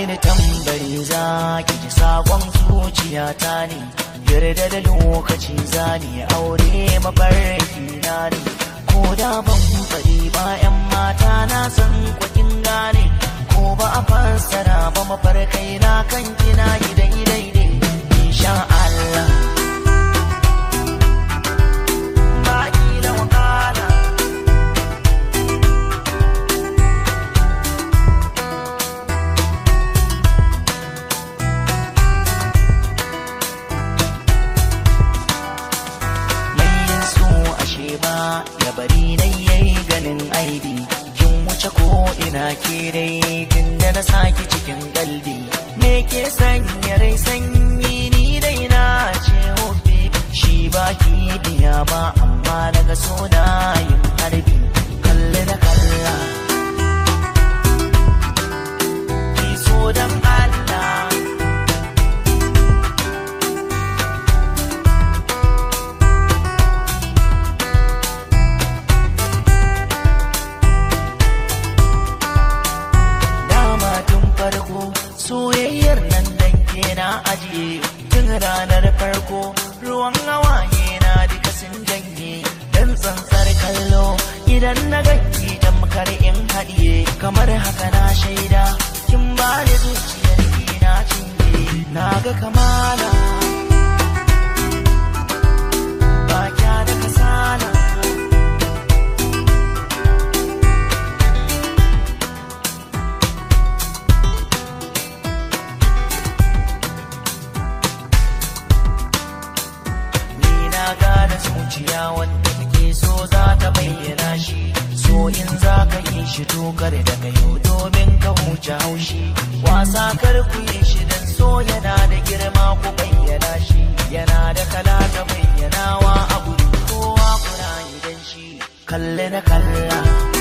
mini tambari za ki ji sakon zuciyata ne yarda da lokaci zani aure mafarki na ne ko da ban faɗi ba 'yan mata na san kwakin gane ko ba a fassara ba mafarkai na kan kina yi daidai ne insha Allah ba da wakala mai yin so ashe ba ya bari na yayi ganin aibi kin wuce ko ina ke dai tun da na saki cikin galbi me ke sanya rai sanyi ni dai na ce hobe shi ba ki biya ba amma daga so na yin harbi kalle da kalla ki so dan Allah dama tun farko soyayyar nan dan ke na ajiye tun ranar farko ruwan hawaye na duka sun janye dan tsantsar kallo idan na ganki tamkar in haɗiye kamar haka na shaida kin ba da zuciyar ki na cinye na ga kamala ba kya da kasala ni na gane zuciya wanda kake so za ta bayyana shi so in za ka yi shi tokar da kayo domin ka huce haushi wasa kar ku yi shi dan so yana da girma ku bayyana shi yana da kala ta bayyanawa a gurin kowa kuna yi dan shi kalle na kalla